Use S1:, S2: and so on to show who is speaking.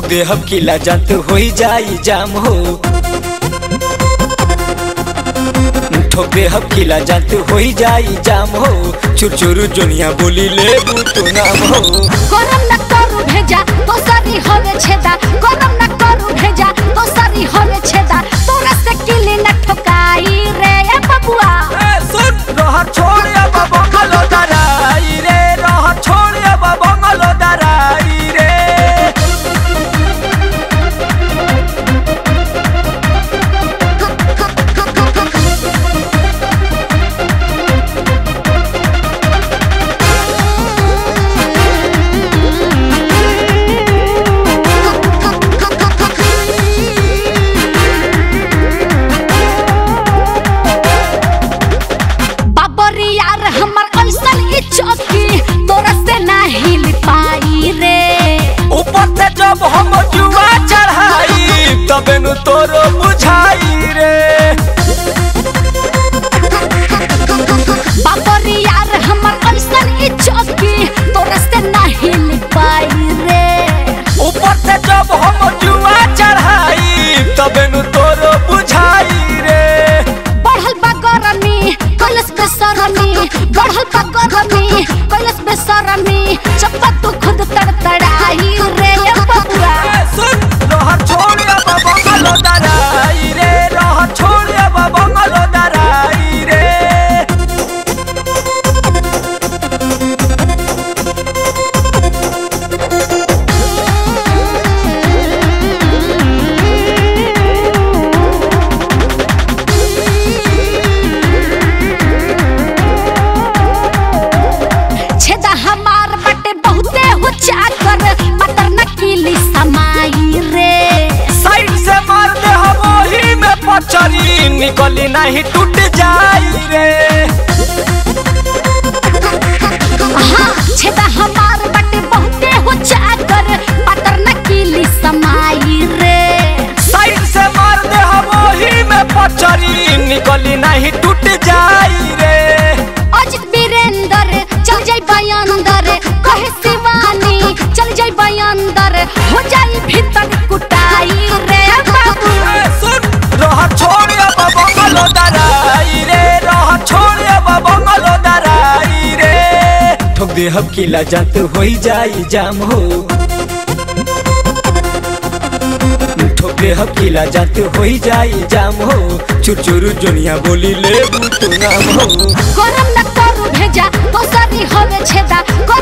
S1: ठोक दे हम किला जात होई जाई जाम हो ठोक दे हम किला जात होई जाई जाम हो चुर चुर जोनिया बोली ले तू नाम हो
S2: गरम न करू भेजा तो सारी होवे छेदा गरम न करू भेजा तो सारी होवे छेदा तोरा से किली न ठोकाई रे ए बबुआ
S1: सुन रह छोड़ अब बंगलो दराई रे रह छोड़ अब बंगलो दराई रे
S2: बाबरी यार हमर ऐसन ई चौकी तोरा से ना हिल पाई रे
S1: ऊपर से जब हम जुआ चढ़ाई तबे नु तोरो बुझाई रे
S2: बाबरी यार हमर ऐसन ई चौकी तोरा से ना हिल पाई रे
S1: ऊपर से जब हम जुआ चढ़ाई तबे नु तोरो बुझाई रे
S2: बढ़ल बा गरमी कैलस बेसरमी बढ़ल बा गरमी कैलस बेसरमी चप्पा तू खुद तड़तड़ाई रे ए बबुआ
S1: सुन रह छोड़ अब बंगलो दराई रे रह छोड़ अब बंगलो दराई रे
S2: छेदा हमार बटे बहुते हो चाकर मटर नकीली समाई रे
S1: साइड से मार दे हम वही में पचरी निकली नहीं टूट जाई रे
S2: हाँ छेदा हमार बटे बहुते हो चाकर मटर नकीली समाई रे
S1: साइड से मार दे हम वही में पचरी निकली नहीं टूट जाई रे
S2: अजित वीरेंद्र चल जाई बयांदर कहे शिवानी चल जाई बयांदर हो जाई भीतर कुटाई रे बाबू
S1: ए, सुन रह छोड़ अब बंगलो दराई रे रह छोड़ अब बंगलो दराई रे ठोक दे हम किला जात होई जाई जाम हो ठोक दे हम किला जात होई जाई जाम हो चुर चुर जोनिया बोली ले तू नाम हो
S2: गरम न करू भेजा तो सारी होवे छेदा